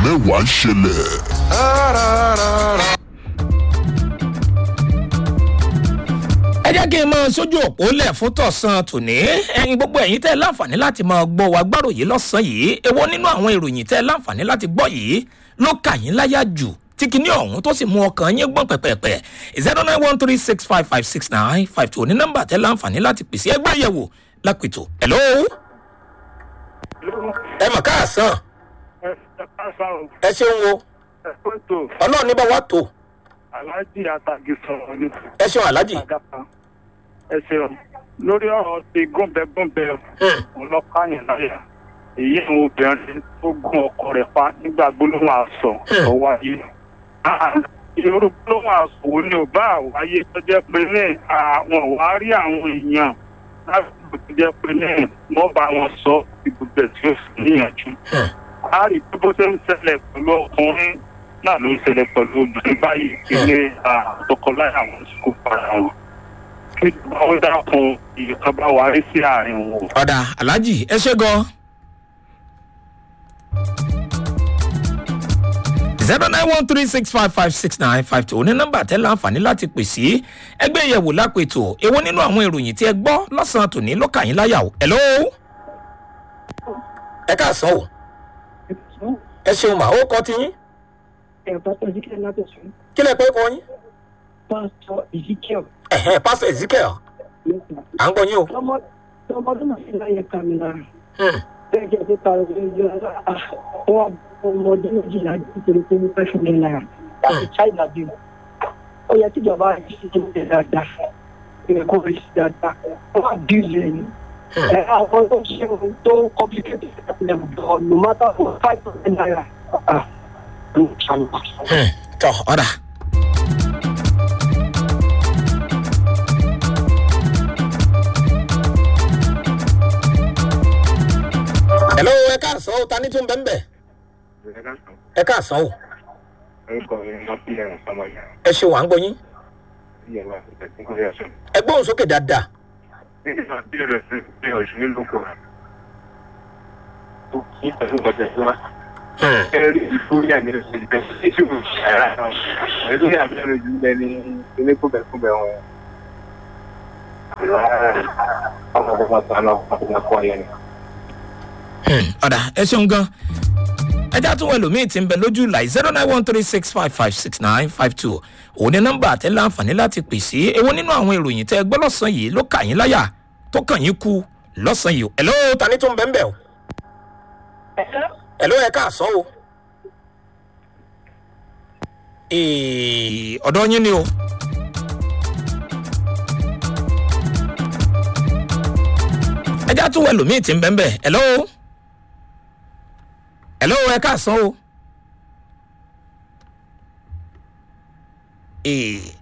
mẹ́wàá ń ṣẹlẹ̀. ẹ jẹ́ kí n máa sójú òpó lẹ̀ fún tọ̀sán tòní ẹ̀yin gbogbo ẹ̀yin tẹ́ ẹ láǹfààní láti máa gbọ́ wa gbáròyé lọ́sàn-án yìí èwo nínú àwọn ìròyìn tẹ́ ẹ láǹfààní láti gbọ́ yìí ló kà yín láyà jù tí kinní ọ̀hún tó sì mú ọkàn yín gbọ́n pẹ̀pẹ̀pẹ̀ zero nine one three six five five six nine five two ní nọ́mbà tẹ́ láǹfààní láti pèsè ẹgbẹ́ yẹ̀wò lápètò hello ẹ mọ̀ káàsán ẹ ṣeun o Ẹ̀kọ́tò ọlọ́run ní bá wà tó Aláàjì Àtàgì sọ̀rọ̀ ní ẹ ṣeun aláàjì Àgàpá. Ẹ ṣeun. Lórí ọ̀rọ̀ ti gúnbẹ́gúnbẹ́ ọlọ́kàyàn láyà. Èyí àwọn obìnrin tó gún ọkọ rẹ̀ pa nígbà gbólóhùn àṣọ tó wáyé. Irú gbólóhùn àṣọ wo ni ò bá wáyé tó jẹ́ pé ní àwọn wá rí àwọn èèyàn láti tó jẹ́ pé ní wọ́n bá wọn sọ ibùgbé tí ó sì níyànjú a rí pé bó ṣe ń ṣẹlẹ̀ pẹ̀lú ọkùnrin náà ló ń ṣẹlẹ̀ pẹ̀lú obìnrin báyìí kí ní àtọkọláyà àwọn tí kò para wọn. kí ìjọba ó dákun ìyẹ̀kan bá wa rí sí àárín wọn. ọ̀dà aláàjì ẹ ṣe gan. zero nine one three six five five six nine five two ní nọ́mbà tẹ́ láǹfààní láti pè sí ẹgbẹ́ ìyẹ̀wò lápètò èwo nínú àwọn ìròyìn tí ẹ gbọ́ lọ́sàn-án tòní ló kà yín láyà o hello. ẹ káàsán o ẹ ṣeun mà ó kọ́ ti yín Pásítọ̀ Ezekiel Látọ̀sún. kí lẹ pé kọ́ yín Pásítọ̀ Ezekiel. ẹ̀hẹ́ pásítọ̀ ezekiel à ń gbọ́ yín o. Ọmọdún náà sì láyé kàmì lára. Hmm. Bẹ́ẹ̀ jẹ́ pé ta ọ̀rọ̀ ìjọ àwọn ọmọdé méjìlá nítorí pé wọ́n fẹ́ fún mi lára. Láti China bí mo. Ó yẹ kíjọba yìí ṣe ṣe dáadáa. Ìrẹ̀ kò rí sí dáadáa. Wọ́n á bí ilé ni. Ẹ àwọn tó ṣe ohun tó complicated level gan no matter what five thousand naira. Ah, ló ń ṣàlùkù. Hmm. tọ́ ọ̀dà. hello ẹ káàsán o ta ní tún bẹ́ẹ̀ bẹ́ẹ̀ ẹ káàsán o orúkọ mi ni wọ́n fi ẹ̀rùn sọmọ yẹn ẹ ṣe wà ń gbọ́ yín bí ẹ̀rọ àfẹ́fẹ́ tí kò yẹ sọ. ẹ gbóhùn sókè dáadáa. nígbà tí ẹ̀rọ sí pé ọ̀ṣun nílò kọ̀ tó kí pẹ̀lú ọ̀tẹ̀ tó wá. Hmm. ẹ̀rí ìfúyà ní oṣù ìbẹ̀ sí ìṣòro ṣàrà náà ẹ̀rí àbẹ̀rẹ̀ jù lẹ ní ilé kúbẹ̀kúbẹ̀ wọn. ọmọ ọmọ tó lọ ọmọ ọkọ yẹn ni. Hmm, ọ̀dà ẹ ṣeun gan ẹjá tún wọ ẹlòmíín tí ń bẹ lójú láì zero nine one three six five five six nine five two òun ní nọ́mbà àtẹ láǹfààní láti pè sí èwo nínú àwọn ìròyìn tẹ ẹ gbọ́ lọ́sàn-án yìí ló kà yín láyà tó kàn yín kú lọ́sàn-án yìí o. ẹ̀ló ta ni tó ń bẹ́ ń bẹ̀ o. ẹ̀ló ẹ káàsán o. Ee, ọ̀dọ́ yín ni o. ẹjá tún wọ ẹlòmíín tí ń bẹ́ ń bẹ̀ ẹ̀ló hello ẹ káàsán o. ee